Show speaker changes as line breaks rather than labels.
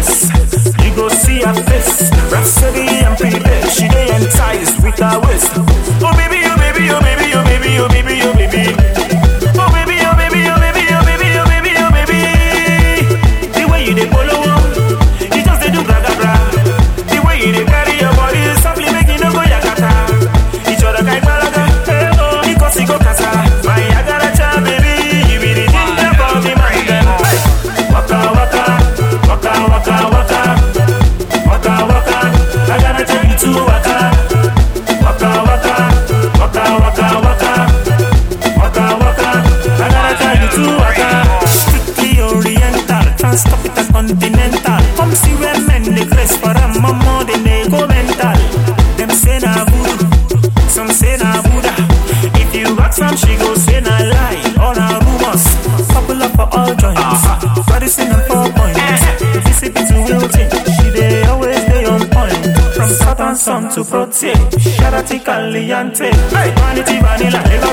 place. You go see her face. Rhapsody and prepaid. She dey enticed with her waist. Oh baby, oh baby, oh baby, oh baby, oh baby, oh baby. Oh baby, oh baby, oh baby, oh baby, oh baby, oh baby. The way you dey follow, you just dey do gra gra gra. The way you dey carry your body softly, make you no go yakata. Each other kind balaga, eh oh, because you go kasa. My agaracha, baby, you be the ginger for the man dem. Hey. Waka waka, waka waka waka, waka waka. I gotta take you to waka, waka waka, waka waka waka, waka waka. I gotta take you to waka. Strictly oriental, trans-tropical continental. Come see where men dey grace for a mama, then they go mental. Them say na voodoo, some say na Buddha. If you ask some, she go say na lie, all na rumors. Popular for all joints, medicine and four points. Visit to Wilton, she dey always dey on point. From Southern Sun to Protein, Sharati Caliente, hey, Vanity Vanilla,